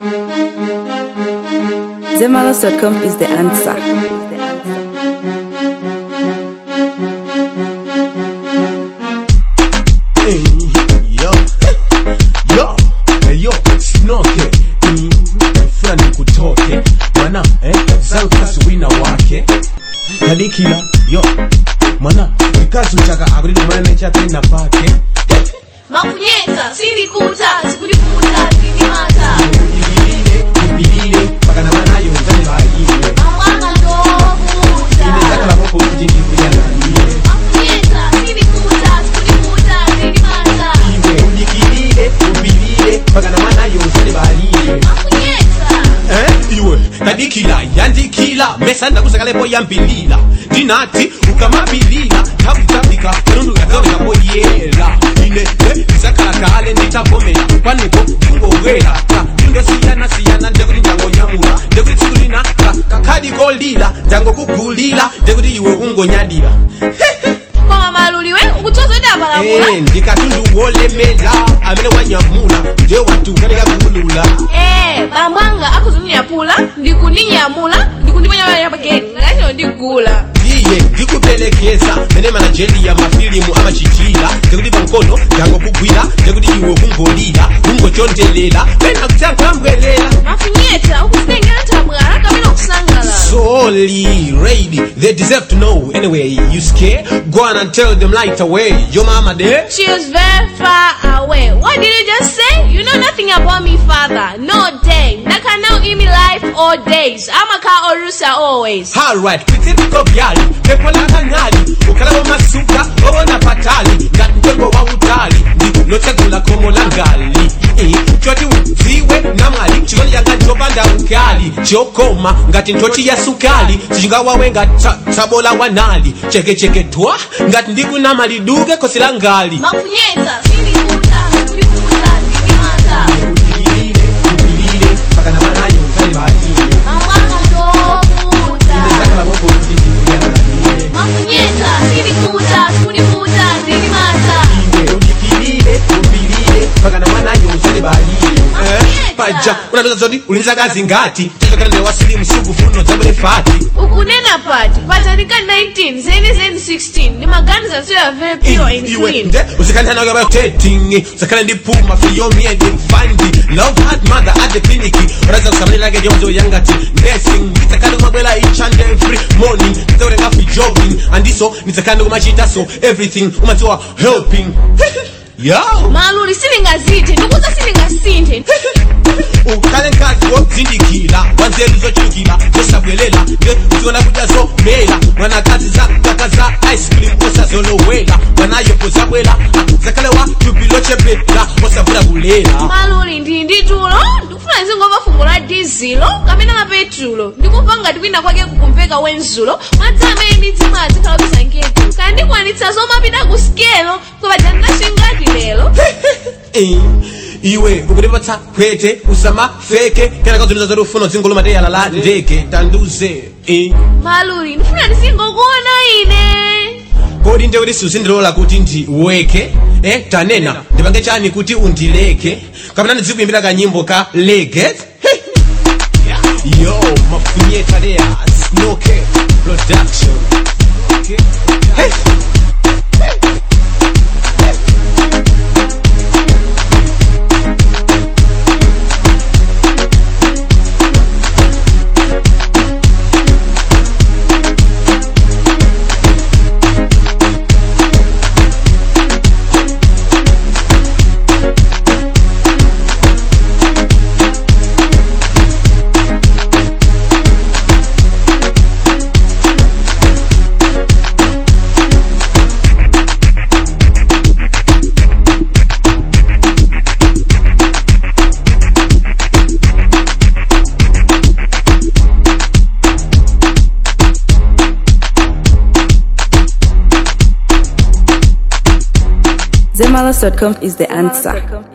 Zemalos.com is the answer. Hey, yo, yo, hey, yo, sinoke Mm, fulani kutoke mwana eh, Zalkas wina wake kadikila yo mwana ikasu chaka akulili mwana chatena pake makunyeta sindikuta sikulikuta sindimata Ibilile, ibilile, paka na mwana yo nzani baile amwanga ndokuta Inezakala moko kuti ndikuyananie makunyeta sindikuta sikulikuta sindimata Iwe udikilile, ubilile, paka na mwana yo nzani baile makunyeta Eh, iwe kadikila yandikila mesa ndakusakalepo yambilila ndinati ukamabilila tabutambika nundu yakaonekapo yela ine eh, isakalakale nditagomela kwaniko ndingowela ka ndindosiyana siyana ndekuti ndangonyamula ndekuti tsiku lina ka- kakadikolila ndangokugulila ndekuti iwe ungonyadila koma maluliwe ukutsoza ndi apalamula Eh, ndikatundu wolemela amene wanyamula nde watukaleka kuulula Eh, bambwanga akuzundinyapula ndikuninyamula ndikundiponyamala paketi ngachino ndigula iye ndikupelekeza mene manajeli ya mafilimu amachitira ndekuti pamkono ndangokugwira ndekuti iwe kungolira kungochondelela pena kutankhambwelela makunyeta ukuzitengera thamwala kapena kusangalala Sorry, lady, they deserve to know. Anyway, you scared? Go on and tell them right away. Your mama there? She is very far away. What did you just say? You know nothing about me, father. No day. Naka now in me life all days. I'm a car or rusa always. Alright, kwitiko byali pepo la kanyali ukalawo masuka owona patali ngati mtengo wa utali ndinotsegula khomo la ngali Eh, choti udziwe namwali chikondi changa chopanda ukali chokoma ngati nthochi ya sukali chingawawe ngati tsabola wanali chekecheke twa ngati ndikunama liduke khosi la ngali Makunyeta, sindikuta, sindikuta, sindimata. Mawanga ndokuta. Makunyeta, sindikuta, sindikuta, sindimata. paja unapeza zoti ulinza kazi ngati tezokana wasilimu suku funo zabwere fati ukunena pati patanika 19 zeni zeni 16 ndi maganiza so ya very pure and iwe clean nde usikane nayo about dating usikane ndi puma for your me and fandi love hard mother at the clinic uraza kusamanira ke jonzo yangati nursing nitakane kumabwela each and every morning nitaulenga fi jogging andiso nitakane kumachita so everything umadziwa helping yo maluli silingazithe ndikuza silingasinthe ukhale nkazi wozindikila wanzeru zochulukila zosabwelela nge uziona kudya zomela mwanakazi zakaka za ice cream osazolowela mwanayopo zabwela zakhale wa tupilochepela osavula kulela maluli ndi ndi tulo ndikufuna nzingomva fungo la dizilo kapena la petulo ndikumva ngati kwina kwake kukumveka wenzulo madzi amene ndidzimwe azikhala kusanketu kana ndikwanitsa zomapita ku skelo kwapajandinashingati lero Eh, iwe ukutipatsa kwete usama feke kena kazuliza zoti ufuna dzingolo mateyala la ndeke tanduze eh. maluli ndifuna ndisingokuona ine kodi nde kuti siuzindilola kuti ndiweke eh, tanena ndipange chani kuti undileke kapena ndizikuimbira kanyimbo ka leget yo mafunyeta lea snoke production okay. hey. Zemalos.com is the answer.